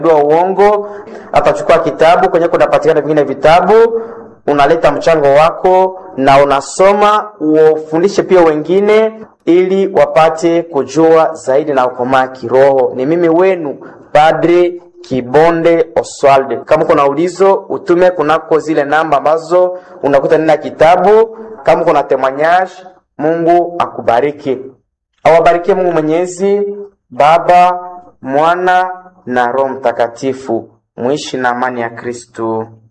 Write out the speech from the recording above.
wa uongo atachukua kitabu kwenye kunapatikana vingine vitabu unaleta mchango wako na unasoma ufundishe pia wengine ili wapate kujua zaidi na ukomaa kiroho ni mimi wenu padre kibonde oswald kama kuna ulizo utume kunako zile namba ambazo unakuta nina kitabu kama kuna temanyage mungu akubariki awabarikie mungu mwenyezi baba mwana na roho mtakatifu mwishi na amani ya kristu